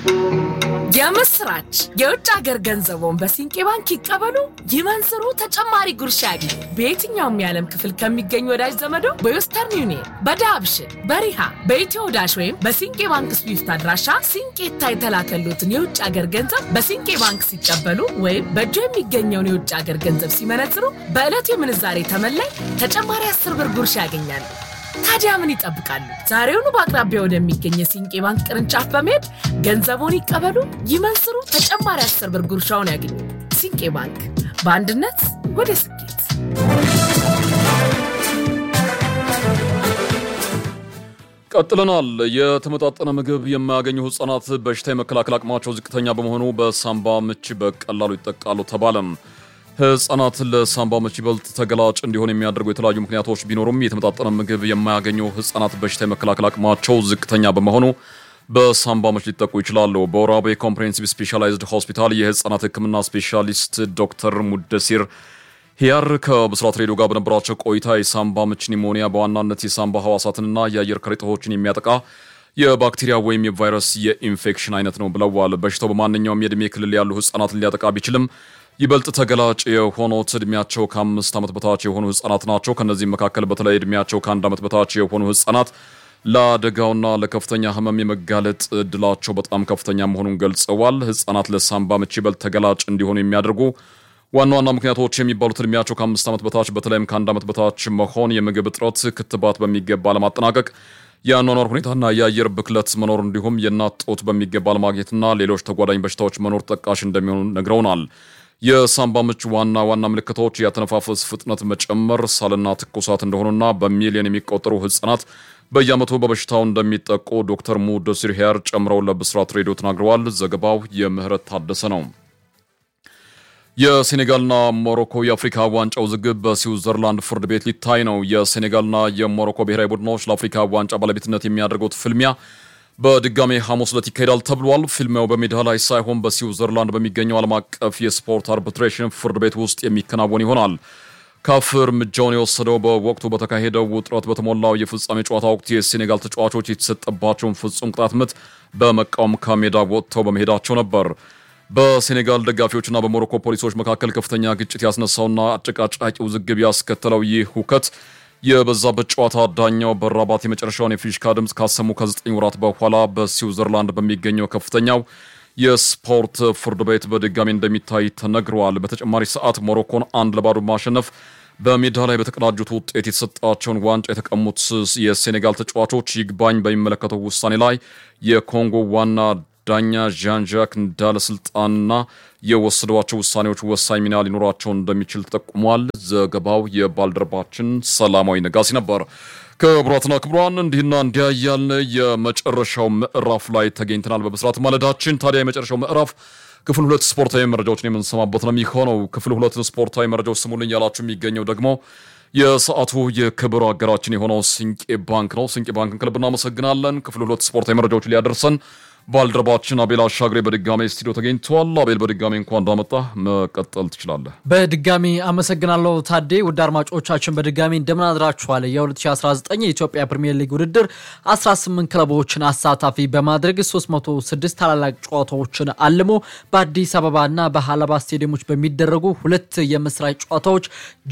የምስራች! የውጭ ሀገር ገንዘቦን በሲንቄ ባንክ ይቀበሉ፣ ይመንዝሩ፣ ተጨማሪ ጉርሻ ያግኙ። በየትኛውም የዓለም ክፍል ከሚገኙ ወዳጅ ዘመዶ በዌስተርን ዩኒየን፣ በዳብሽን፣ በሪሃ፣ በኢትዮ ዳሽ ወይም በሲንቄ ባንክ ስዊፍት አድራሻ ሲንቄታ የተላከሉትን የውጭ ሀገር ገንዘብ በሲንቄ ባንክ ሲቀበሉ ወይም በእጆ የሚገኘውን የውጭ ሀገር ገንዘብ ሲመነዝሩ በዕለቱ የምንዛሬ ተመላይ ተጨማሪ አስር ብር ጉርሻ ያገኛሉ። ታዲያ ምን ይጠብቃሉ? ዛሬውኑ በአቅራቢያ ወደሚገኝ የሲንቄ ባንክ ቅርንጫፍ በመሄድ ገንዘቦን ይቀበሉ፣ ይመንዝሩ፣ ተጨማሪ አስር ብር ጉርሻውን ያገኙ። ሲንቄ ባንክ በአንድነት ወደ ስኬት። ቀጥለናል። የተመጣጠነ ምግብ የማያገኙ ህጻናት በሽታ የመከላከል አቅማቸው ዝቅተኛ በመሆኑ በሳምባ ምች በቀላሉ ይጠቃሉ ተባለም። ህጻናት ለሳምባ ምች ይበልጥ ተገላጭ እንዲሆን የሚያደርጉ የተለያዩ ምክንያቶች ቢኖሩም የተመጣጠነ ምግብ የማያገኙ ህጻናት በሽታ የመከላከል አቅማቸው ዝቅተኛ በመሆኑ በሳምባ ምች ሊጠቁ ይችላሉ። በወራቤ ኮምፕሬሄንሲቭ ስፔሻላይዝድ ሆስፒታል የህጻናት ህክምና ስፔሻሊስት ዶክተር ሙደሲር ሂያር ከብስራት ሬዲዮ ጋር በነበራቸው ቆይታ የሳምባ ምች ኒሞኒያ በዋናነት የሳምባ ህዋሳትንና የአየር ከረጢቶችን የሚያጠቃ የባክቴሪያ ወይም የቫይረስ የኢንፌክሽን አይነት ነው ብለዋል። በሽታው በማንኛውም የዕድሜ ክልል ያሉ ህጻናትን ሊያጠቃ ቢችልም ይበልጥ ተገላጭ የሆኑት እድሜያቸው ከአምስት ዓመት በታች የሆኑ ህጻናት ናቸው። ከእነዚህም መካከል በተለይ እድሜያቸው ከአንድ ዓመት በታች የሆኑ ህጻናት ለአደጋውና ለከፍተኛ ህመም የመጋለጥ እድላቸው በጣም ከፍተኛ መሆኑን ገልጸዋል። ህጻናት ለሳምባ ምች ይበልጥ ተገላጭ እንዲሆኑ የሚያደርጉ ዋና ዋና ምክንያቶች የሚባሉት እድሜያቸው ከአምስት ዓመት በታች በተለይም ከአንድ ዓመት በታች መሆን፣ የምግብ እጥረት፣ ክትባት በሚገባ ለማጠናቀቅ የአኗኗር ሁኔታና የአየር ብክለት መኖር እንዲሁም የእናት ጡት በሚገባ ለማግኘትና ሌሎች ተጓዳኝ በሽታዎች መኖር ጠቃሽ እንደሚሆኑ ነግረውናል። የሳምባ ምች ዋና ዋና ምልክቶች የአተነፋፈስ ፍጥነት መጨመር፣ ሳልና ትኩሳት እንደሆኑና በሚሊዮን የሚቆጠሩ ህጻናት በየዓመቱ በበሽታው እንደሚጠቁ ዶክተር ሙደሲር ሂያር ጨምረው ለብስራት ሬዲዮ ተናግረዋል። ዘገባው የምህረት ታደሰ ነው። የሴኔጋልና ሞሮኮ የአፍሪካ ዋንጫ ውዝግብ በስዊዘርላንድ ፍርድ ቤት ሊታይ ነው። የሴኔጋልና የሞሮኮ ብሔራዊ ቡድኖች ለአፍሪካ ዋንጫ ባለቤትነት የሚያደርጉት ፍልሚያ በድጋሜ ሐሙስ ዕለት ይካሄዳል ተብሏል። ፊልሚያው በሜዳ ላይ ሳይሆን በስዊዘርላንድ በሚገኘው ዓለም አቀፍ የስፖርት አርቢትሬሽን ፍርድ ቤት ውስጥ የሚከናወን ይሆናል። ካፍ እርምጃውን የወሰደው በወቅቱ በተካሄደው ውጥረት በተሞላው የፍጻሜ ጨዋታ ወቅት የሴኔጋል ተጫዋቾች የተሰጠባቸውን ፍጹም ቅጣት ምት በመቃወም ከሜዳ ወጥተው በመሄዳቸው ነበር። በሴኔጋል ደጋፊዎችና በሞሮኮ ፖሊሶች መካከል ከፍተኛ ግጭት ያስነሳውና አጨቃጫቂ ውዝግብ ያስከተለው ይህ ሁከት የበዛበት ጨዋታ ዳኛው በራባት የመጨረሻውን የፊሽካ ድምፅ ካሰሙ ከዘጠኝ ወራት በኋላ በስዊዘርላንድ በሚገኘው ከፍተኛው የስፖርት ፍርድ ቤት በድጋሚ እንደሚታይ ተነግረዋል። በተጨማሪ ሰዓት ሞሮኮን አንድ ለባዶ ማሸነፍ በሜዳ ላይ በተቀዳጁት ውጤት የተሰጣቸውን ዋንጫ የተቀሙት የሴኔጋል ተጫዋቾች ይግባኝ በሚመለከተው ውሳኔ ላይ የኮንጎ ዋና ዳኛ ዣን ዣክ እንዳለ ስልጣንና የወሰዷቸው ውሳኔዎች ወሳኝ ሚና ሊኖራቸው እንደሚችል ተጠቁሟል። ዘገባው የባልደረባችን ሰላማዊ ነጋሲ ነበር። ክቡራትና ክቡራን እንዲህና እንዲያ እያልን የመጨረሻው ምዕራፍ ላይ ተገኝተናል። በብስራት ማለዳችን ታዲያ የመጨረሻው ምዕራፍ ክፍል ሁለት ስፖርታዊ መረጃዎችን የምንሰማበት ነው የሚሆነው። ክፍል ሁለትን ስፖርታዊ መረጃዎች ስሙልኝ ያላችሁ የሚገኘው ደግሞ የሰዓቱ የክብር አገራችን የሆነው ስንቄ ባንክ ነው። ስንቄ ባንክን ከልብ እናመሰግናለን። ክፍል ሁለት ስፖርታዊ መረጃዎች ሊያደርሰን ባልደረባችን አቤል አሻግሬ በድጋሜ ስቱዲዮ ተገኝተዋል። አቤል በድጋሜ እንኳን እንዳመጣ መቀጠል ትችላለህ። በድጋሚ አመሰግናለሁ ታዴ። ውድ አድማጮቻችን በድጋሚ እንደምን አድራችኋል? የ2019 የኢትዮጵያ ፕሪምየር ሊግ ውድድር 18 ክለቦችን አሳታፊ በማድረግ 306 ታላላቅ ጨዋታዎችን አልሞ በአዲስ አበባና በሀላባ ስቴዲየሞች በሚደረጉ ሁለት የምስራች ጨዋታዎች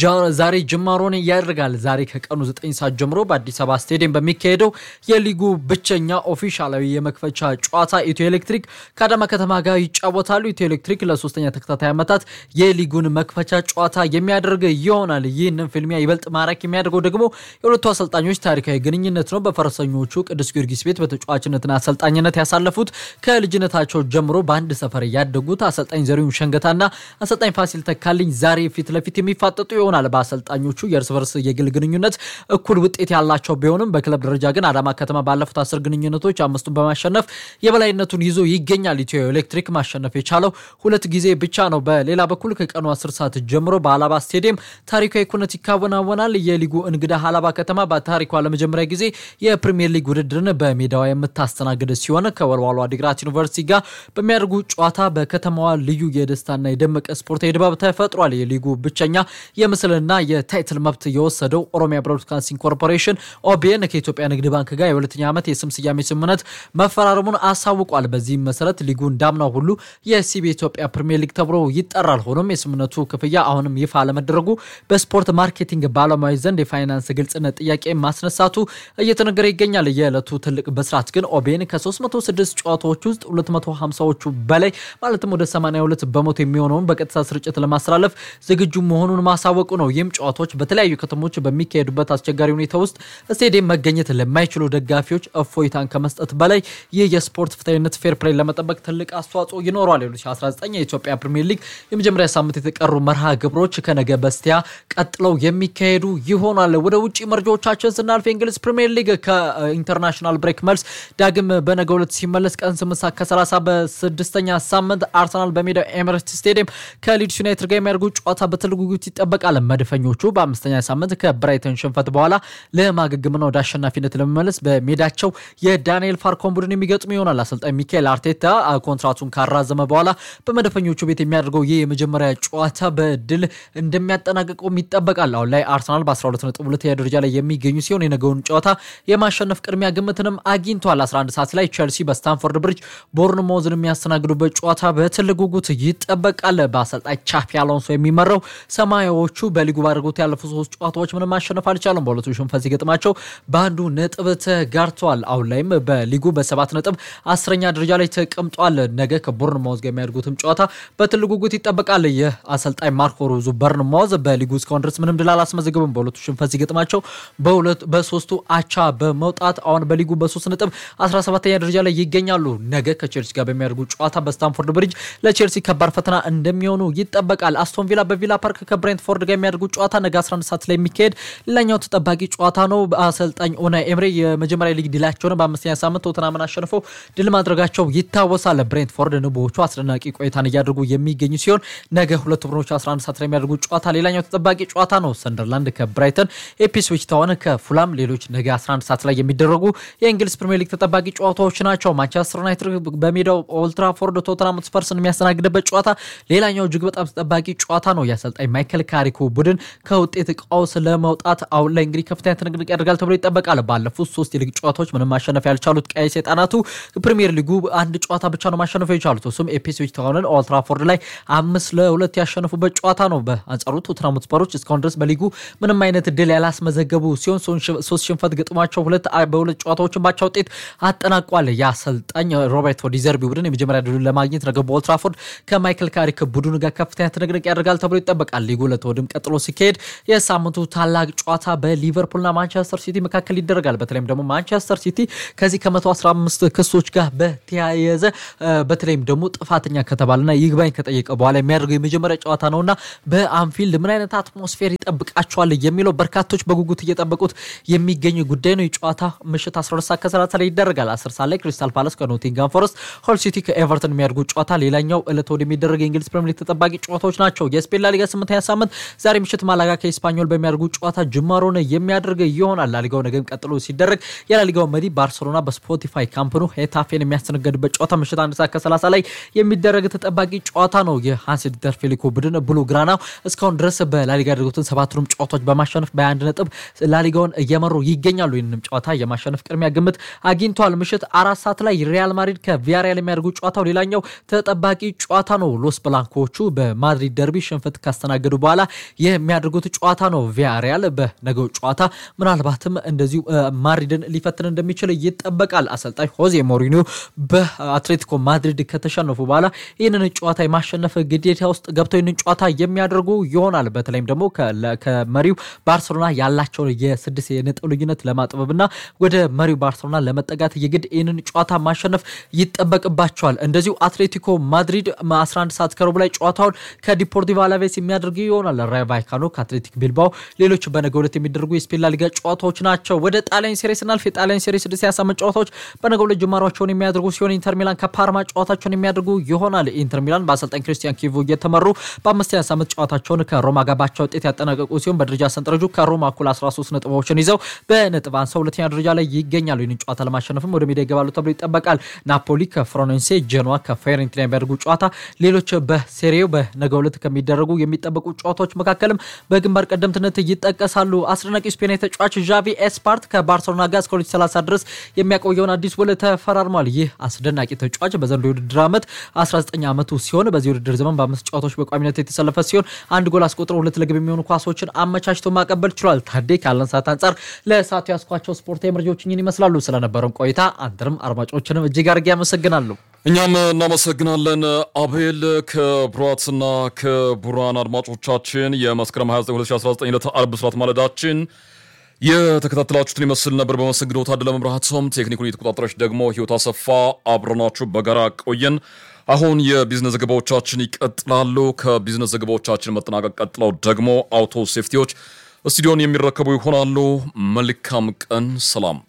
ዛሬ ጅማሮን ያደርጋል። ዛሬ ከቀኑ 9 ሰዓት ጀምሮ በአዲስ አበባ ስቴዲየም በሚካሄደው የሊጉ ብቸኛ ኦፊሻላዊ የመክፈቻ ጨዋታ ኢትዮ ኤሌክትሪክ ከአዳማ ከተማ ጋር ይጫወታሉ። ኢትዮ ኤሌክትሪክ ለሶስተኛ ተከታታይ ዓመታት የሊጉን መክፈቻ ጨዋታ የሚያደርግ ይሆናል። ይህንን ፍልሚያ ይበልጥ ማራኪ የሚያደርገው ደግሞ የሁለቱ አሰልጣኞች ታሪካዊ ግንኙነት ነው። በፈረሰኞቹ ቅዱስ ጊዮርጊስ ቤት በተጫዋችነትና አሰልጣኝነት ያሳለፉት ከልጅነታቸው ጀምሮ በአንድ ሰፈር ያደጉት አሰልጣኝ ዘሪሁን ሸንገታና አሰልጣኝ ፋሲል ተካልኝ ዛሬ ፊት ለፊት የሚፋጠጡ ይሆናል። በአሰልጣኞቹ የእርስ በርስ የግል ግንኙነት እኩል ውጤት ያላቸው ቢሆንም በክለብ ደረጃ ግን አዳማ ከተማ ባለፉት አስር ግንኙነቶች አምስቱን በማሸነፍ የበላይነቱን ይዞ ይገኛል። ኢትዮ ኤሌክትሪክ ማሸነፍ የቻለው ሁለት ጊዜ ብቻ ነው። በሌላ በኩል ከቀኑ 10 ሰዓት ጀምሮ በአላባ ስቴዲየም ታሪካዊ ኩነት ይካወናወናል። የሊጉ እንግዳ አላባ ከተማ በታሪኳ ለመጀመሪያ ጊዜ የፕሪሚየር ሊግ ውድድርን በሜዳዋ የምታስተናግድ ሲሆን ከወልዋሎ አዲግራት ዩኒቨርሲቲ ጋር በሚያደርጉ ጨዋታ በከተማዋ ልዩ የደስታና የደመቀ ስፖርታዊ ድባብ ተፈጥሯል። የሊጉ ብቸኛ የምስልና የታይትል መብት የወሰደው ኦሮሚያ ብሮድካስቲንግ ኮርፖሬሽን ኦቢኤን ከኢትዮጵያ ንግድ ባንክ ጋር የሁለተኛ ዓመት የስም ስያሜ ስምምነት መፈራረሙን አሳውቋል። በዚህም መሰረት ሊጉ እንዳምናው ሁሉ የሲቢ ኢትዮጵያ ፕሪሚየር ሊግ ተብሎ ይጠራል። ሆኖም የስምምነቱ ክፍያ አሁንም ይፋ አለመደረጉ በስፖርት ማርኬቲንግ ባለሙያዎች ዘንድ የፋይናንስ ግልጽነት ጥያቄ ማስነሳቱ እየተነገረ ይገኛል። የዕለቱ ትልቅ ብስራት ግን ኦቤን ከ306 ጨዋታዎች ውስጥ 250ዎቹ በላይ ማለትም ወደ 82 በመቶ የሚሆነውን በቀጥታ ስርጭት ለማስተላለፍ ዝግጁ መሆኑን ማሳወቁ ነው። ይህም ጨዋታዎች በተለያዩ ከተሞች በሚካሄዱበት አስቸጋሪ ሁኔታ ውስጥ ስቴዲየም መገኘት ለማይችሉ ደጋፊዎች እፎይታን ከመስጠት በላይ ይህ የስፖርት ፍትሐዊነት ፌር ፕሌይ ለመጠበቅ ትልቅ አስተዋጽኦ ይኖረዋል። የ2019 የኢትዮጵያ ፕሪሚየር ሊግ የመጀመሪያ ሳምንት የተቀሩ መርሃ ግብሮች ከነገ በስቲያ ቀጥለው የሚካሄዱ ይሆናል። ወደ ውጭ መረጃዎቻችን ስናልፍ የእንግሊዝ ፕሪሚየር ሊግ ከኢንተርናሽናል ብሬክ መልስ ዳግም በነገ ሁለት ሲመለስ ቀን ስምንት ሰዓት ከ30 በስድስተኛ ሳምንት አርሰናል በሜዳው ኤምሬትስ ስቴዲየም ከሊድስ ዩናይትድ ጋር የሚያደርጉት ጨዋታ በትልቅ ጉጉት ይጠበቃል። መድፈኞቹ በአምስተኛ ሳምንት ከብራይተን ሽንፈት በኋላ ለማገገምና ወደ አሸናፊነት ለመመለስ በሜዳቸው የዳንኤል ፋርኮን ቡድን የሚገጥሙ ይሆናል። አሰልጣኝ ሚካኤል አርቴታ ኮንትራቱን ካራዘመ በኋላ በመድፈኞቹ ቤት የሚያደርገው ይህ የመጀመሪያ ጨዋታ በድል እንደሚያጠናቅቀውም ይጠበቃል። አሁን ላይ አርሰናል በ12 ነጥብ ሁለተኛ ደረጃ ላይ የሚገኙ ሲሆን የነገውን ጨዋታ የማሸነፍ ቅድሚያ ግምትንም አግኝቷል። 11 ሰዓት ላይ ቸልሲ በስታንፎርድ ብሪጅ ቦርንሞዝን የሚያስተናግዱበት ጨዋታ በትልቅ ጉጉት ይጠበቃል። በአሰልጣኝ ቻፒ አሎንሶ የሚመራው ሰማያዎቹ በሊጉ ባደረጉት ያለፉት ሶስት ጨዋታዎች ምንም ማሸነፍ አልቻሉም። በሁለቱ ሽንፈት ሲገጥማቸው በአንዱ ነጥብ ተጋርተዋል። አሁን ላይም በሊጉ በሰባት ነጥብ አስረኛ ደረጃ ላይ ተቀምጧል። ነገ ከቦርንማውዝ ጋር የሚያደርጉትም ጨዋታ በትልቅ ጉጉት ይጠበቃል። ይህ አሰልጣኝ ማርኮ ሮዙ ቦርንማውዝ በሊጉ እስካሁን ድረስ ምንም ድል አላስመዘግብም። በሁለቱ ሽንፈት ሲገጥማቸው በሶስቱ አቻ በመውጣት አሁን በሊጉ በሶስት ነጥብ 17ኛ ደረጃ ላይ ይገኛሉ። ነገ ከቼልሲ ጋር በሚያደርጉ ጨዋታ በስታንፎርድ ብሪጅ ለቼልሲ ከባድ ፈተና እንደሚሆኑ ይጠበቃል። አስቶን ቪላ በቪላ ፓርክ ከብሬንትፎርድ ጋር የሚያደርጉ ጨዋታ ነገ 11 ሰዓት ላይ የሚካሄድ ሌላኛው ተጠባቂ ጨዋታ ነው። አሰልጣኝ ኡናይ ኤምሬ የመጀመሪያ ሊግ ድላቸውን በአምስተኛ ሳምንት ቶተናምን አሸንፈው ድል ማድረጋቸው ይታወሳል። ብሬንትፎርድ ንቦዎቹ አስደናቂ ቆይታን እያደርጉ የሚገኙ ሲሆን ነገ ሁለቱ ቡድኖች 11 ሰዓት ላይ የሚያደርጉ ጨዋታ ሌላኛው ተጠባቂ ጨዋታ ነው። ሰንደርላንድ ከብራይተን፣ ኢፕስዊች ታውን ከፉላም ሌሎች ነገ 11 ሰዓት ላይ የሚደረጉ የእንግሊዝ ፕሪሚየር ሊግ ተጠባቂ ጨዋታዎች ናቸው። ማንቸስተር ዩናይትድ በሜዳው ኦልትራፎርድ ቶተናም ስፐርስን የሚያስተናግድበት ጨዋታ ሌላኛው እጅግ በጣም ተጠባቂ ጨዋታ ነው። የአሰልጣኝ ማይከል ካሪኮ ቡድን ከውጤት ቀውስ ለመውጣት አሁን ላይ እንግዲህ ከፍተኛ ትንቅንቅ ያደርጋል ተብሎ ይጠበቃል። ባለፉት ሶስት የሊግ ጨዋታዎች ምንም ማሸነፍ ያልቻሉት ቀይ ሰይጣናቱ ፕሪሚየር ሊጉ አንድ ጨዋታ ብቻ ነው ማሸነፍ የቻሉት። እሱም ኢፕስዊች ታውንን ኦልትራፎርድ ላይ አምስት ለሁለት ያሸነፉበት ጨዋታ ነው። በአንጻሩ ቶተናም ስፐሮች እስካሁን ድረስ በሊጉ ምንም አይነት ድል ያላስመዘገቡ ሲሆን ሶስት ሽንፈት ገጥሟቸው ሁለት በሁለት ጨዋታዎችን ባቻ ውጤት አጠናቋል። የአሰልጣኝ ሮቤርቶ ዲዘርቢ ቡድን የመጀመሪያ ድሉን ለማግኘት ነገ በኦልትራፎርድ ከማይክል ካሪክ ቡድን ጋር ከፍተኛ ትንቅንቅ ያደርጋል ተብሎ ይጠበቃል። ሊጉ ለተወድም ቀጥሎ ሲካሄድ የሳምንቱ ታላቅ ጨዋታ በሊቨርፑልና ማንቸስተር ሲቲ መካከል ይደረጋል። በተለይም ደግሞ ማንቸስተር ሲቲ ከዚህ ከ115 ክሶች ጋር በተያያዘ በተለይም ደግሞ ጥፋተኛ ከተባለና ይግባኝ ከጠየቀ በኋላ የሚያደርገው የመጀመሪያ ጨዋታ ነውና በአንፊልድ ምን አይነት አትሞስፌር ይጠብቃቸዋል የሚለው በርካቶች በጉጉት እየጠበቁት የሚገኙ ጉዳይ ነው። የጨዋታ ምሽት 12 ሰዓት ከ30 ላይ ይደረጋል። 10 ሰዓት ላይ ክሪስታል ፓላስ ከኖቲንጋም ፎረስት፣ ሆል ሲቲ ከኤቨርተን የሚያደርጉ ጨዋታ ሌላኛው ዕለት ወደ የሚደረግ የእንግሊዝ ፕሪሚየር ሊግ ተጠባቂ ጨዋታዎች ናቸው። የስፔን ላሊጋ ስምንተኛ ሳምንት ዛሬ ምሽት ማላጋ ከኤስፓኞል በሚያደርጉ ጨዋታ ጅማሮን የሚያደርግ ይሆናል። ላሊጋው ነገም ቀጥሎ ሲደረግ የላሊጋው መሪ ባርሴሎና በስፖቲፋይ ካምፕኑ ሄታፌን የሚያስተናገድበት ጨዋታ ምሽት አንድ ሰዓት ከ30 ላይ የሚደረግ ተጠባቂ ጨዋታ ነው። የሃንስ ዲተር ፌሊኮ ቡድን ብሉ ግራና እስካሁን ድረስ በላሊጋ ያደረጉትን ሰባቱንም ጨዋታዎች በማሸነፍ በአንድ ነጥብ ላሊጋውን እየመሩ ይገኛሉ። ይህንንም ጨዋታ የማሸነፍ ቅድሚያ ግምት አግኝተዋል። ምሽት አራት ሰዓት ላይ ሪያል ማድሪድ ከቪያሪያል የሚያደርጉ ጨዋታው ሌላኛው ተጠባቂ ጨዋታ ነው። ሎስ ብላንኮቹ በማድሪድ ደርቢ ሽንፈት ካስተናገዱ በኋላ የሚያደርጉት ጨዋታ ነው። ቪያሪያል በነገው ጨዋታ ምናልባትም እንደዚሁ ማድሪድን ሊፈትን እንደሚችል ይጠበቃል። አሰልጣኝ ሆዜ ሞሪኒዮ በአትሌቲኮ ማድሪድ ከተሸነፉ በኋላ ይህንን ጨዋታ የማሸነፍ ግዴታ ውስጥ ገብተው ይህንን ጨዋታ የሚያደርጉ ይሆናል። በተለይም ደግሞ ከመሪው ባርሴሎና ያላቸውን የስድስት የነጥብ ልዩነት ለማጥበብና ወደ መሪው ባርሴሎና ለመጠጋት የግድ ይህንን ጨዋታ ማሸነፍ ይጠበቅባቸዋል። እንደዚሁ አትሌቲኮ ማድሪድ 11 ሰዓት ከሩብ ላይ ጨዋታውን ከዲፖርቲቮ አላቬስ የሚያደርግ ይሆናል። ራዮ ቫይካኖ ከአትሌቲክ ቢልባኦ ሌሎች በነገ ዕለት የሚደረጉ የስፔን ላሊጋ ጨዋታዎች ናቸው። ወደ ጣሊያን ሴሬ ስናልፍ የጣሊያን ሴሬ ስድስት ያሳምንት ጨዋታዎች በነገ ዕለት ጅማሯቸውን የሚያደርጉ ሲሆን ኢንተር ሚላን ከፓርማ ጨዋታቸውን የሚያደርጉ ይሆናል። ኢንተር ሚላን በአሰልጣኝ ክሪስቲያን ኪቮ እየተመሩ በአምስተኛ ሳምንት ጨዋታቸውን ከሮማ ጋር ባቻ ውጤት ያጠናቀቁ ሲሆን በደረጃ ሰንጠረዡ ከሮማ እኩል 13 ነጥቦችን ይዘው በነጥብ አንሰው ሁለተኛ ደረጃ ላይ ይገኛሉ። ይህንን ጨዋታ ለማሸነፍም ወደ ሜዳ ይገባሉ ተብሎ ይጠበቃል። ናፖሊ ከፍሮኔንሴ፣ ጀኖዋ ከፌሬንቲና የሚያደርጉ ጨዋታ ሌሎች በሴሪው በነገ ዕለት ከሚደረጉ የሚጠበቁ ጨዋታዎች መካከልም በግንባር ቀደምትነት ይጠቀሳሉ። አስደናቂ ስፔናዊ ተጫዋች ዣቪ ኤስፓርት ከባርሴሎና ጋር እስከ 2030 ድረስ የሚያቆየውን አዲስ ውል ተፈራርሞ ተሸልሟል። ይህ አስደናቂ ተጫዋች በዘንድሮው የውድድር ዓመት 19 ዓመቱ ሲሆን በዚህ ውድድር ዘመን በአምስት ጨዋታዎች በቋሚነት የተሰለፈ ሲሆን አንድ ጎል አስቆጥሮ ሁለት ለግብ የሚሆኑ ኳሶችን አመቻችቶ ማቀበል ችሏል። ታዴ ካለን ሰዓት አንጻር ለሰዓቱ ያስኳቸው ስፖርታዊ መረጃዎች እኝን ይመስላሉ። ስለነበረን ቆይታ አንተንም አድማጮችንም እጅግ አድርጌ አመሰግናለሁ። እኛም እናመሰግናለን አቤል። ክቡራትና ክቡራን አድማጮቻችን የመስከረም 29 2019 ዕለተ ዓርብ ብስራት ማለዳችን የተከታተላችሁትን ይመስል ነበር። በመሰግነው ታደለ መብራቱም ቴክኒኩን የተቆጣጠረች ደግሞ ህይወት አሰፋ አብረናችሁ በጋራ ቆየን። አሁን የቢዝነስ ዘገባዎቻችን ይቀጥላሉ። ከቢዝነስ ዘገባዎቻችን መጠናቀቅ ቀጥለው ደግሞ አውቶ ሴፍቲዎች ስቱዲዮን የሚረከቡ ይሆናሉ። መልካም ቀን፣ ሰላም።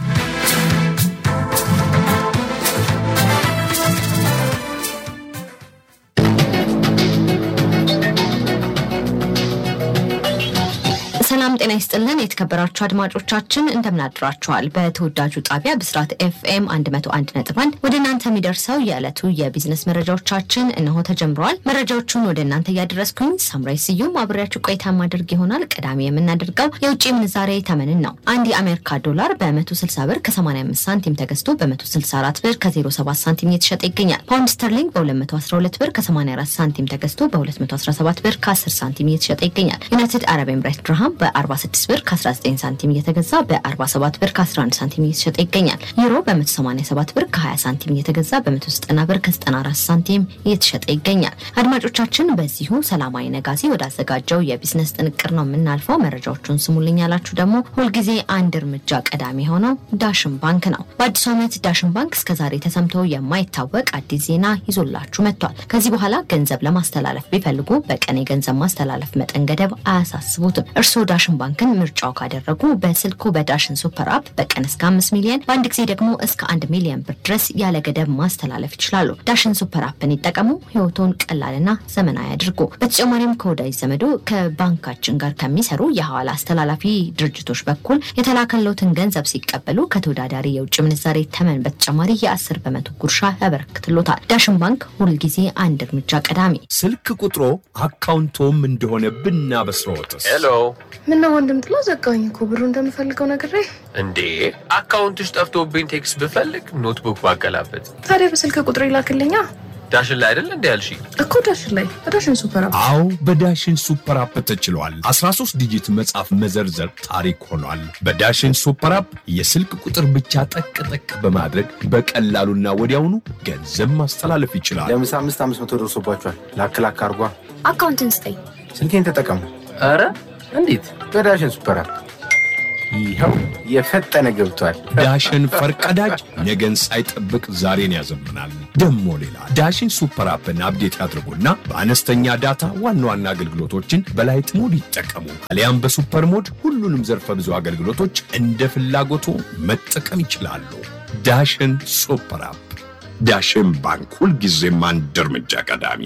ሰላም ጤና ይስጥልን። የተከበራችሁ አድማጮቻችን እንደምናድራችኋል። በተወዳጁ ጣቢያ ብስራት ኤፍኤም 101.1 ወደ እናንተ የሚደርሰው የዕለቱ የቢዝነስ መረጃዎቻችን እነሆ ተጀምረዋል። መረጃዎቹን ወደ እናንተ እያደረስኩኝ ሳምራይ ስዩም አብሬያችሁ ቆይታ ማድረግ ይሆናል። ቀዳሚ የምናደርገው የውጭ ምንዛሬ ተመንን ነው። አንድ የአሜሪካ ዶላር በ160 ብር ከ85 ሳንቲም ተገዝቶ በ164 ብር ከ07 ሳንቲም እየተሸጠ ይገኛል። ፓውንድ ስተርሊንግ በ212 ብር ከ84 ሳንቲም ተገዝቶ በ217 ብር ከ10 ሳንቲም እየተሸጠ ይገኛል። ዩናይትድ አረብ ኤምሬት ድርሃም በ46 ብር ከ19 ሳንቲም እየተገዛ በ47 ብር ከ11 ሳንቲም እየተሸጠ ይገኛል። ዩሮ በ187 ብር ከ20 ሳንቲም እየተገዛ በ190 ብር ከ94 ሳንቲም እየተሸጠ ይገኛል። አድማጮቻችን በዚሁ ሰላማዊ ነጋሲ ወዳዘጋጀው የቢዝነስ ጥንቅር ነው የምናልፈው። መረጃዎቹን ስሙልኝ ያላችሁ ደግሞ ሁልጊዜ አንድ እርምጃ ቀዳሚ የሆነው ዳሽን ባንክ ነው። በአዲሱ ዓመት ዳሽን ባንክ እስከዛሬ ተሰምቶ የማይታወቅ አዲስ ዜና ይዞላችሁ መጥቷል። ከዚህ በኋላ ገንዘብ ለማስተላለፍ ቢፈልጉ በቀን የገንዘብ ማስተላለፍ መጠን ገደብ አያሳስቡትም። እርስዎ ዳሽን ባንክን ምርጫው ካደረጉ በስልኩ በዳሽን ሱፐር አፕ በቀን እስከ አምስት ሚሊዮን በአንድ ጊዜ ደግሞ እስከ አንድ ሚሊዮን ብር ድረስ ያለ ገደብ ማስተላለፍ ይችላሉ። ዳሽን ሱፐር አፕን ይጠቀሙ፣ ህይወቶን ቀላልና ዘመናዊ ያድርጉ። በተጨማሪም ከወዳጅ ዘመዶ ከባንካችን ጋር ከሚሰሩ የሐዋላ አስተላላፊ ድርጅቶች በኩል የተላከለውትን ገንዘብ ሲቀበሉ ከተወዳዳሪ የውጭ ምንዛሬ ተመን በተጨማሪ የአስር በመቶ ጉርሻ ያበረክትሎታል። ዳሽን ባንክ ሁልጊዜ አንድ እርምጃ ቀዳሚ። ስልክ ቁጥሮ አካውንቶም እንደሆነ ብናበስረዎትስ? ሄሎ ምነው ወንድም ጥላ ዘጋኝ እኮ ብሩ እንደምፈልገው ነግሬ። እንዴ አካውንትሽ ጠፍቶብኝ ቴክስት ብፈልግ ኖትቡክ ባገላበት ታዲያ በስልክ ቁጥር ይላክልኛ ዳሽን ላይ አይደል እንዲ ያልሽ እኮ ዳሽን ላይ በዳሽን ሱፐር አፕ አዎ በዳሽን ሱፐር አፕ ተችሏል። 13 ዲጂት መጻፍ መዘርዘር ታሪክ ሆኗል። በዳሽን ሱፐር አፕ የስልክ ቁጥር ብቻ ጠቅ ጠቅ በማድረግ በቀላሉና ወዲያውኑ ገንዘብ ማስተላለፍ ይችላል። ለምሳ አምስት አምስት መቶ ደርሶባቸዋል። ላክ ላክ አርጓ። አካውንትን ስጠኝ። ስልኬን ተጠቀሙ ኧረ እንዴት በዳሽን ሱፐር አፕ። ይኸው የፈጠነ ገብቷል። ዳሽን ፈርቀዳጅ ነገን ሳይጠብቅ ዛሬን ያዘምናል። ደሞ ሌላ ዳሽን ሱፐር አፕን አፕዴት ያድርጉና በአነስተኛ ዳታ ዋና ዋና አገልግሎቶችን በላይት ሞድ ይጠቀሙ። አሊያም በሱፐር ሞድ ሁሉንም ዘርፈ ብዙ አገልግሎቶች እንደ ፍላጎቱ መጠቀም ይችላሉ። ዳሽን ሱፐር አፕ። ዳሽን ባንክ ሁልጊዜም አንድ እርምጃ ቀዳሚ።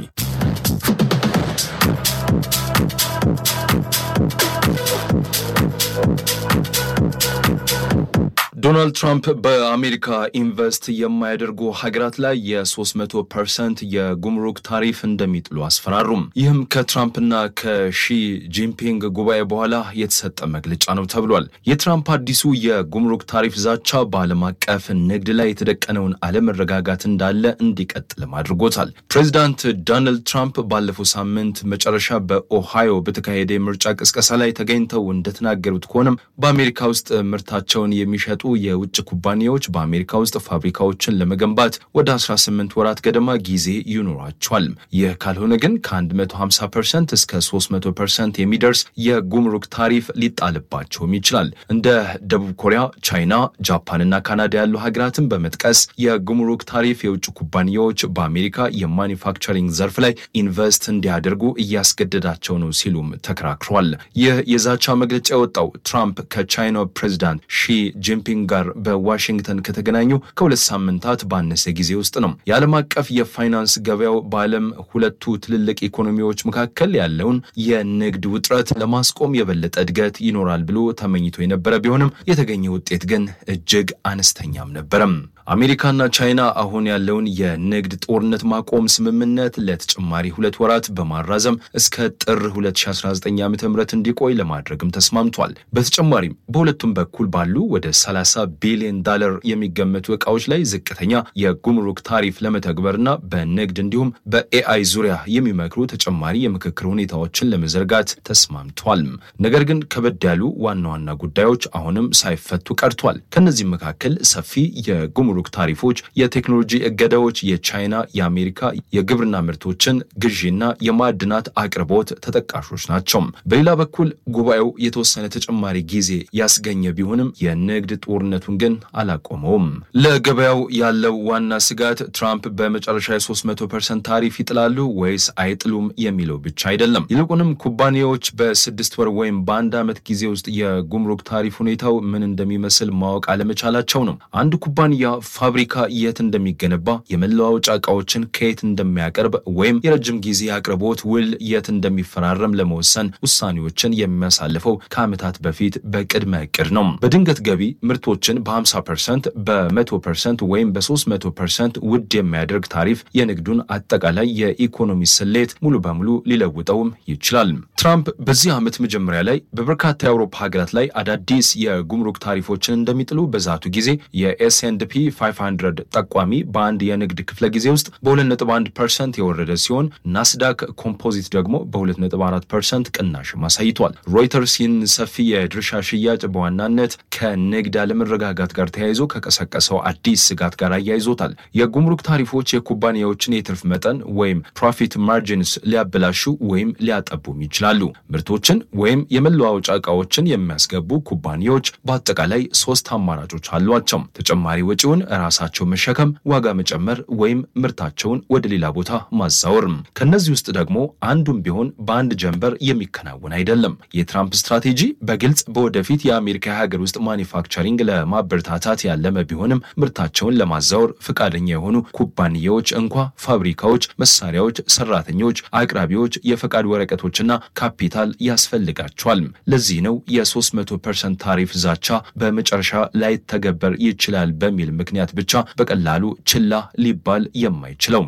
ዶናልድ ትራምፕ በአሜሪካ ኢንቨስት የማያደርጉ ሀገራት ላይ የ300 ፐርሰንት የጉምሩክ ታሪፍ እንደሚጥሉ አስፈራሩም። ይህም ከትራምፕና ከሺ ጂንፒንግ ጉባኤ በኋላ የተሰጠ መግለጫ ነው ተብሏል። የትራምፕ አዲሱ የጉምሩክ ታሪፍ ዛቻ በዓለም አቀፍ ንግድ ላይ የተደቀነውን አለመረጋጋት እንዳለ እንዲቀጥልም አድርጎታል። ፕሬዚዳንት ዶናልድ ትራምፕ ባለፈው ሳምንት መጨረሻ በኦሃዮ በተካሄደ የምርጫ ቅስቀሳ ላይ ተገኝተው እንደተናገሩት ከሆነም በአሜሪካ ውስጥ ምርታቸውን የሚሸጡ የውጭ ኩባንያዎች በአሜሪካ ውስጥ ፋብሪካዎችን ለመገንባት ወደ 18 ወራት ገደማ ጊዜ ይኖራቸዋል። ይህ ካልሆነ ግን ከ150 ፐርሰንት እስከ 300 ፐርሰንት የሚደርስ የጉምሩክ ታሪፍ ሊጣልባቸውም ይችላል። እንደ ደቡብ ኮሪያ፣ ቻይና፣ ጃፓንና ካናዳ ያሉ ሀገራትን በመጥቀስ የጉምሩክ ታሪፍ የውጭ ኩባንያዎች በአሜሪካ የማኒፋክቸሪንግ ዘርፍ ላይ ኢንቨስት እንዲያደርጉ እያስገደዳቸው ነው ሲሉም ተከራክሯል። ይህ የዛቻ መግለጫ የወጣው ትራምፕ ከቻይናው ፕሬዚዳንት ሺ ጂንፒንግ ጋር በዋሽንግተን ከተገናኙ ከሁለት ሳምንታት ባነሰ ጊዜ ውስጥ ነው። የዓለም አቀፍ የፋይናንስ ገበያው በዓለም ሁለቱ ትልልቅ ኢኮኖሚዎች መካከል ያለውን የንግድ ውጥረት ለማስቆም የበለጠ እድገት ይኖራል ብሎ ተመኝቶ የነበረ ቢሆንም የተገኘ ውጤት ግን እጅግ አነስተኛም ነበረም። አሜሪካና ቻይና አሁን ያለውን የንግድ ጦርነት ማቆም ስምምነት ለተጨማሪ ሁለት ወራት በማራዘም እስከ ጥር 2019 ዓ ም እንዲቆይ ለማድረግም ተስማምቷል። በተጨማሪም በሁለቱም በኩል ባሉ ወደ 30 ቢሊዮን ዳለር የሚገመቱ እቃዎች ላይ ዝቅተኛ የጉምሩክ ታሪፍ ለመተግበርና በንግድ እንዲሁም በኤአይ ዙሪያ የሚመክሩ ተጨማሪ የምክክር ሁኔታዎችን ለመዘርጋት ተስማምቷል። ነገር ግን ከበድ ያሉ ዋና ዋና ጉዳዮች አሁንም ሳይፈቱ ቀርቷል። ከነዚህም መካከል ሰፊ የጉምሩክ ታሪፎች፣ የቴክኖሎጂ እገዳዎች፣ የቻይና የአሜሪካ የግብርና ምርቶችን ግዢና የማዕድናት አቅርቦት ተጠቃሾች ናቸው። በሌላ በኩል ጉባኤው የተወሰነ ተጨማሪ ጊዜ ያስገኘ ቢሆንም የንግድ ጦርነቱን ግን አላቆመውም። ለገበያው ያለው ዋና ስጋት ትራምፕ በመጨረሻ የ300 ፐርሰንት ታሪፍ ይጥላሉ ወይስ አይጥሉም የሚለው ብቻ አይደለም። ይልቁንም ኩባንያዎች በስድስት ወር ወይም በአንድ ዓመት ጊዜ ውስጥ የጉምሩክ ታሪፍ ሁኔታው ምን እንደሚመስል ማወቅ አለመቻላቸው ነው። አንድ ኩባንያ ፋብሪካ የት እንደሚገነባ፣ የመለዋወጫ ዕቃዎችን ከየት እንደሚያቀርብ ወይም የረጅም ጊዜ አቅርቦት ውል የት እንደሚፈራረም ለመወሰን ውሳኔዎችን የሚያሳልፈው ከዓመታት በፊት በቅድመ እቅድ ነው። በድንገት ገቢ ምርቶችን በ50 ፐርሰንት በ100 ፐርሰንት ወይም በ300 ፐርሰንት ውድ የሚያደርግ ታሪፍ የንግዱን አጠቃላይ የኢኮኖሚ ስሌት ሙሉ በሙሉ ሊለውጠውም ይችላል። ትራምፕ በዚህ ዓመት መጀመሪያ ላይ በበርካታ የአውሮፓ ሀገራት ላይ አዳዲስ የጉምሩክ ታሪፎችን እንደሚጥሉ በዛቱ ጊዜ የኤስኤንድፒ 500 ጠቋሚ በአንድ የንግድ ክፍለ ጊዜ ውስጥ በ2.1 ፐርሰንት የወረደ ሲሆን ናስዳክ ኮምፖዚት ደግሞ በ2.4 ፐርሰንት ቅናሽም አሳይቷል። ሮይተርስ ይህን ሰፊ የድርሻ ሽያጭ በዋናነት ከንግድ አለመረጋጋት ጋር ተያይዞ ከቀሰቀሰው አዲስ ስጋት ጋር አያይዞታል። የጉምሩክ ታሪፎች የኩባንያዎችን የትርፍ መጠን ወይም ፕሮፊት ማርጂንስ ሊያበላሹ ወይም ሊያጠቡም ይችላሉ። ምርቶችን ወይም የመለዋወጫ ዕቃዎችን የሚያስገቡ ኩባንያዎች በአጠቃላይ ሶስት አማራጮች አሏቸው። ተጨማሪ ወጪውን ራሳቸው መሸከም፣ ዋጋ መጨመር ወይም ምርታቸውን ወደ ሌላ ቦታ ማዛወር። ከነዚህ ውስጥ ደግሞ አንዱም ቢሆን በአንድ ጀንበር የሚከናወን አይደለም። የትራምፕ ስትራቴጂ በግልጽ በወደፊት የአሜሪካ የሀገር ውስጥ ማኒፋክቸሪንግ ለማበረታታት ያለመ ቢሆንም ምርታቸውን ለማዛወር ፈቃደኛ የሆኑ ኩባንያዎች እንኳ ፋብሪካዎች፣ መሳሪያዎች፣ ሰራተኞች፣ አቅራቢዎች፣ የፈቃድ ወረቀቶችና ካፒታል ያስፈልጋቸዋል። ለዚህ ነው የ300 ፐርሰንት ታሪፍ ዛቻ በመጨረሻ ላይተገበር ይችላል በሚል ምክንያት ብቻ በቀላሉ ችላ ሊባል የማይችለው።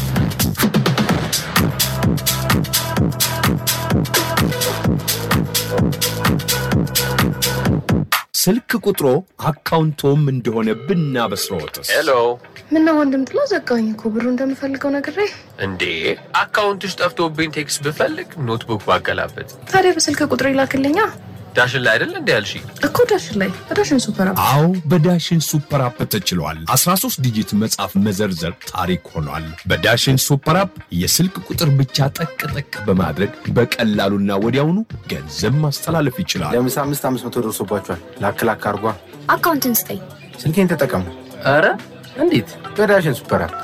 ስልክ ቁጥሮ አካውንቶም እንደሆነ ብናበስረዎትስ? ሄሎ ምነው ወንድም ጥላ ዘጋኝ እኮ ብሩ እንደምፈልገው ነግሬ። እንዴ አካውንትሽ ጠፍቶብኝ ቴክስት ብፈልግ ኖትቡክ ባገላበት ታዲያ በስልክ ቁጥር ይላክልኛ ዳሽን ላይ አይደል እንዲ ያልሽ እኮ ዳሽን ላይ በዳሽን ሱፐር አፕ አዎ በዳሽን ሱፐር አፕ ተችሏል። 13 ዲጂት መጻፍ መዘርዘር ታሪክ ሆኗል። በዳሽን ሱፐር አፕ የስልክ ቁጥር ብቻ ጠቅ ጠቅ በማድረግ በቀላሉና ወዲያውኑ ገንዘብ ማስተላለፍ ይችላል። ለምሳ አምስት አምስት መቶ ደርሶባቸዋል። ላክ ላክ አርጓ። አካውንትን ስጠኝ። ስልኬን ተጠቀሙ ኧረ እንዴት በዳሽን ሱፐር አፕ።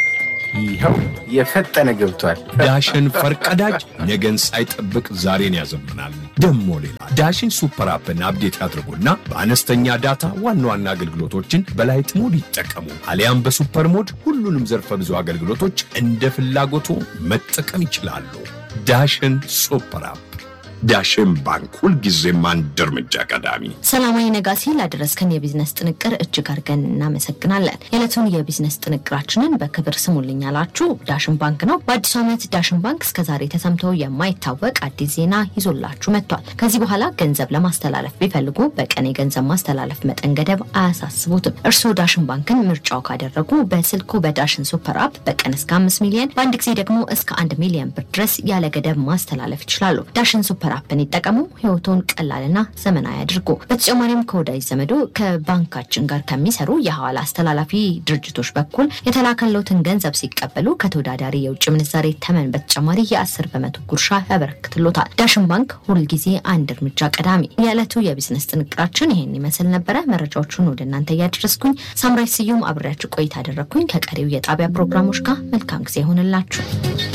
ይኸው የፈጠነ ገብቷል። ዳሽን ፈርቀዳጅ ነገን ሳይጠብቅ ዛሬን ያዘምናል። ደሞ ሌላ ዳሽን ሱፐር አፕን አፕዴት ያድርጉና በአነስተኛ ዳታ ዋና ዋና አገልግሎቶችን በላይት ሞድ ይጠቀሙ። አሊያም በሱፐር ሞድ ሁሉንም ዘርፈ ብዙ አገልግሎቶች እንደ ፍላጎቱ መጠቀም ይችላሉ። ዳሽን ሱፐር አፕ። ዳሽን ባንክ ሁልጊዜም አንድ እርምጃ ቀዳሚ። ሰላማዊ ነጋሲ ላደረስከን የቢዝነስ ጥንቅር እጅግ አድርገን እናመሰግናለን። የዕለቱን የቢዝነስ ጥንቅራችንን በክብር ስሙልኝ ያላችሁ ዳሽን ባንክ ነው። በአዲሱ ዓመት ዳሽን ባንክ እስከዛሬ ተሰምቶ የማይታወቅ አዲስ ዜና ይዞላችሁ መጥቷል። ከዚህ በኋላ ገንዘብ ለማስተላለፍ ቢፈልጉ በቀን የገንዘብ ማስተላለፍ መጠን ገደብ አያሳስቡትም። እርስዎ ዳሽን ባንክን ምርጫው ካደረጉ በስልኩ በዳሽን ሱፐር አፕ በቀን እስከ አምስት ሚሊዮን በአንድ ጊዜ ደግሞ እስከ አንድ ሚሊዮን ብር ድረስ ያለ ገደብ ማስተላለፍ ይችላሉ። ዳሽን ሱፐር አፕን ይጠቀሙ። ህይወቶን ቀላልና ዘመናዊ አድርጎ በተጨማሪም ከወዳጅ ዘመዶ ከባንካችን ጋር ከሚሰሩ የሐዋላ አስተላላፊ ድርጅቶች በኩል የተላከለውትን ገንዘብ ሲቀበሉ ከተወዳዳሪ የውጭ ምንዛሬ ተመን በተጨማሪ የአስር በመቶ ጉርሻ ያበረክትሎታል። ዳሽን ባንክ ሁልጊዜ አንድ እርምጃ ቀዳሚ። የዕለቱ የቢዝነስ ጥንቅራችን ይሄን ይመስል ነበረ። መረጃዎቹን ወደ እናንተ እያደረስኩኝ ሳምራይ ስዩም አብሬያችሁ ቆይታ አደረግኩኝ። ከቀሪው የጣቢያ ፕሮግራሞች ጋር መልካም ጊዜ ይሆንላችሁ።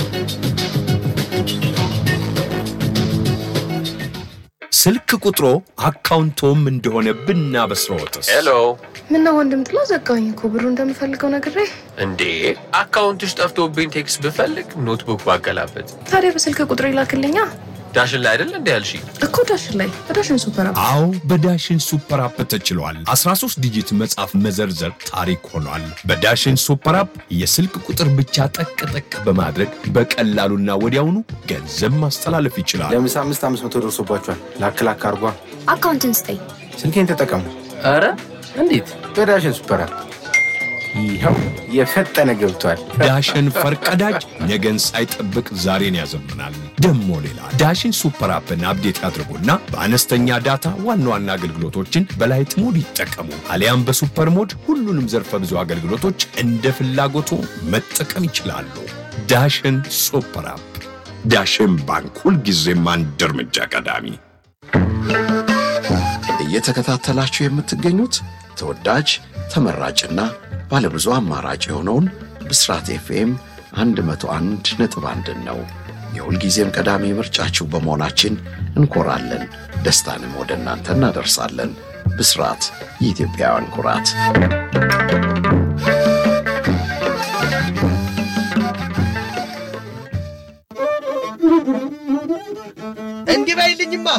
ስልክ ቁጥሮ አካውንቶም እንደሆነ ብናበስረዎትስ? ሄሎ ምነው ወንድም ጥላ ዘጋኝ እኮ ብሩ እንደምፈልገው ነግሬ። እንዴ አካውንትሽ ጠፍቶብኝ ቴክስት ብፈልግ ኖትቡክ ባገላበት ታዲያ በስልክ ቁጥር ይላክልኛ ዳሽን ላይ አይደል እንዲ ያልሽ እኮ ዳሽን ላይ በዳሽን ሱፐር አፕ አዎ በዳሽን ሱፐር አፕ ተችሏል። 13 ዲጂት መጻፍ መዘርዘር ታሪክ ሆኗል። በዳሽን ሱፐር አፕ የስልክ ቁጥር ብቻ ጠቅ ጠቅ በማድረግ በቀላሉና ወዲያውኑ ገንዘብ ማስተላለፍ ይችላል። ለምሳ አምስት አምስት መቶ ደርሶባቸዋል። ላክ ላክ አርጓ። አካውንትን ስጠኝ። ስልኬን ተጠቀሙ ኧረ እንዴት? በዳሽን ሱፐር አፕ ይኸው የፈጠነ ገብቷል። ዳሽን ፈርቀዳጅ ነገን ሳይጠብቅ ዛሬን ያዘምናል። ደሞ ሌላ ዳሽን ሱፐር አፕን አፕዴት ያድርጉና በአነስተኛ ዳታ ዋና ዋና አገልግሎቶችን በላይት ሞድ ይጠቀሙ። አሊያም በሱፐር ሞድ ሁሉንም ዘርፈ ብዙ አገልግሎቶች እንደ ፍላጎቱ መጠቀም ይችላሉ። ዳሽን ሱፐር አፕ። ዳሽን ባንክ ሁልጊዜም አንድ እርምጃ ቀዳሚ። እየተከታተላችሁ የምትገኙት ተወዳጅ ተመራጭና ባለብዙ አማራጭ የሆነውን ብስራት ኤፍኤም 101 ነጥብ አንድን ነው። የሁልጊዜም ቀዳሚ ምርጫችሁ በመሆናችን እንኮራለን። ደስታንም ወደ እናንተ እናደርሳለን። ብስራት የኢትዮጵያውያን ኩራት። እንዲህ በይልኝማ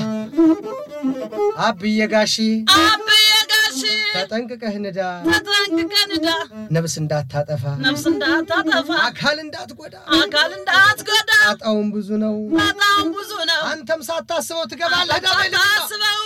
አብዬ ጋሺ አብዬ ጋሺ ተጠንቅቀህ ንዳ፣ ተጠንቅቀህ ንዳ፣ ነፍስ እንዳታጠፋ፣ ነፍስ እንዳታጠፋ፣ አካል እንዳትጎዳ፣ አካል እንዳትጎዳ። ጣጣውን ብዙ ነው፣ በጣም ብዙ ነው። አንተም ሳታስበው ትገባለህ። ዳ በይልኝማ ሳታስበው